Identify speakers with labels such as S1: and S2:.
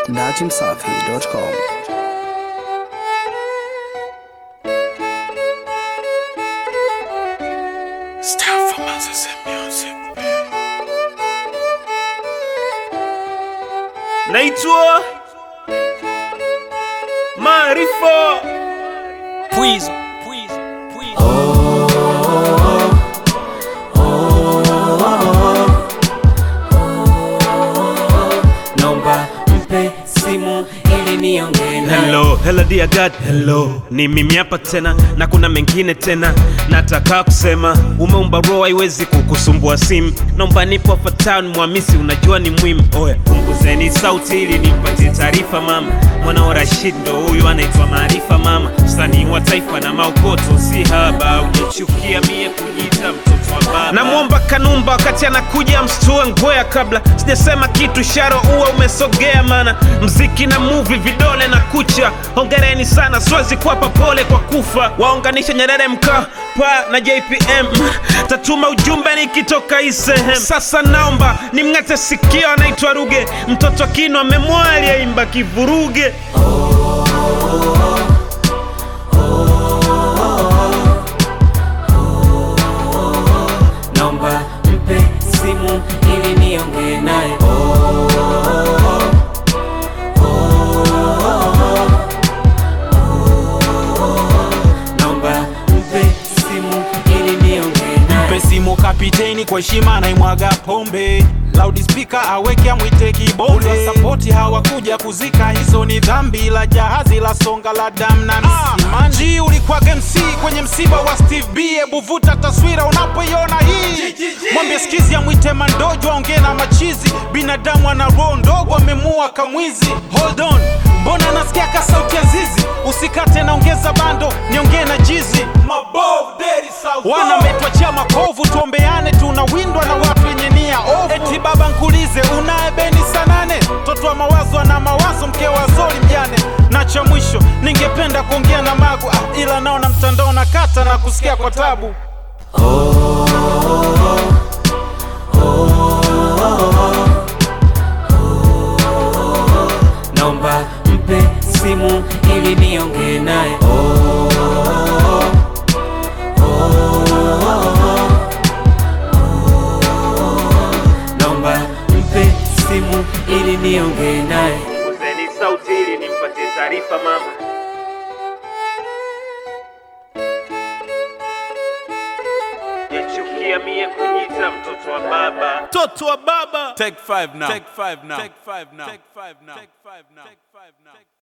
S1: najimsafi.com.
S2: Style for Moses and music.
S3: naitwa Maarifa
S2: Please, please, please.
S4: Nomba mpe simu ili niongee naye.
S3: Hello, hello dear God, hello. Ni mimi hapa tena na kuna mengine tena nataka kusema. Umeumba roho haiwezi kukusumbua simu. Naomba nipo hapa town mwamisi unajua ni muhimu. Oya, punguzeni sauti ili nimpatie taarifa mama. Mwana wa Rashid ndo huyu anaitwa Maarifa mama. Msanii wa taifa na maokoto si haba. Unachukia mie kujiita mtoto wa baba. Namwomba Kanumba wakati anakuja mstua ngoya kabla sijasema kitu sharo uwa umesogea mana mziki na movie vidole na kucha hongereni sana siwezi kuwapa pole kwa kufa waunganisha Nyerere Mkapa na JPM tatuma ujumbe nikitoka hii sehemu sasa naomba nimng'ate sikio anaitwa Ruge mtoto akino amemwali aimba kivuruge
S4: Nomba mpe simu ili niongee naye. Nomba mpe simu ili niongee naye.
S2: Mpe simu kapiteni kwa heshima naimwaga pombe loudspeaker aweke amwite kibonde sapoti hawakuja kuzika hizo ni dhambi la jahazi la songa la dam na msimanji ulikuwa MC kwenye msiba wa Steve B hebu vuta taswira unapoiona hii mwambie skizi amwite mandojo aongee na machizi binadamu ana roho ndogo amemua kamwizi hold on mbona nasikia ka sauti ya zizi usikate naongeza bando niongee na jizi wana metwachia makovu tuombeane tunawindwa na watu wenye nia ovu eti baba nkulize unaye beni sanane mtoto wa mawazo ana mawazo mke wa zori mjane na cha mwisho ningependa kuongea na magu ah, ila naona mtandao na kata na kusikia kwa tabu
S4: Nomba mpe simu ili niongee naye. Nomba mpe simu ili niongee naye.
S3: Punguzeni sauti ili nimpatie taarifa mama Yachukia mie kujiita mtoto wa baba mtoto wa baba
S2: Take five now. Take five now. Take five now. Take five now. Take five now. Take five now.